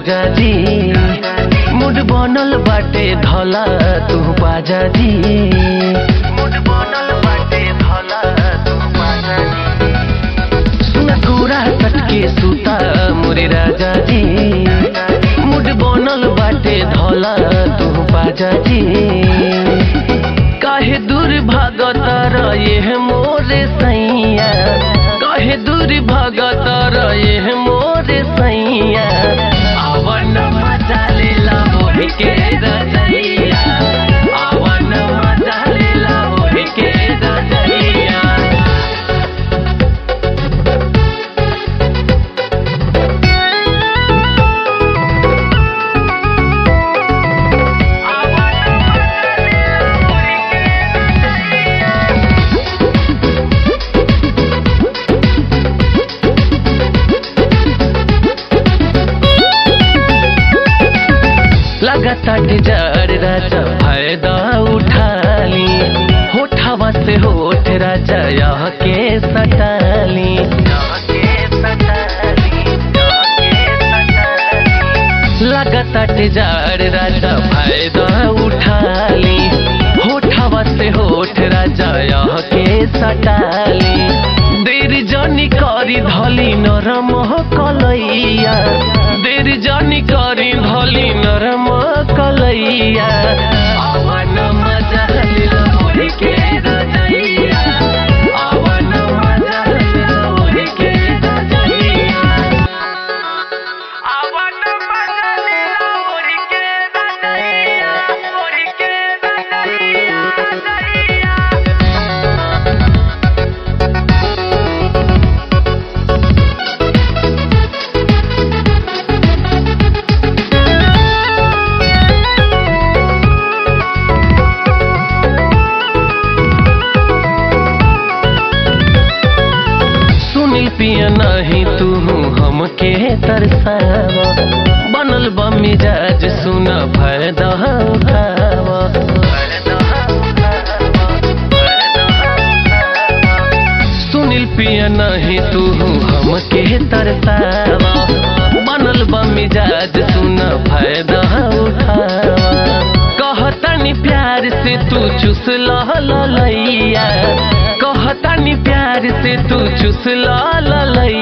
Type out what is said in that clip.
राजा जी मुड बनल बाटे धला तू बाजा जी मुड बनल बाटे धला तू बाजा जी सुन कुरा कटके सुता मोरे राजा जी मुड बनल बाटे धला तू बाजा जी काहे दूर भागत रहे मोरे सैया काहे दूर भागत रहे मोरे सैया आवन मजा लेला मोहि के रजैया आवन मजा लेला मोहि के रजैया लगातार जार राजा फायदा उठाली होठावा से होठ राजा यह के सटाली लगातार जार राजा फायदा उठाली होठावा से होठ राजा यह के सटाली देर जनी करी धली नरम कलैया देर जनी करी धली नरम कलैया आवन मजा लिला मोहि के रजैया आवन मजा लिला मोहि के रजैया आवन मजा लिला मोहि के रजैया मोहि के रजैया रजैया सुनील पिया नहीं तू हमके तरसावा बनल बा मिजाज सुन फायदा उठावा सुनील पिया नहीं तू हमके तरसावा बनल बा मिजाज सुन फायदा उठावा कहतनी प्यार से तू चुस लैया कहतनी प्यार से तू चुस लैया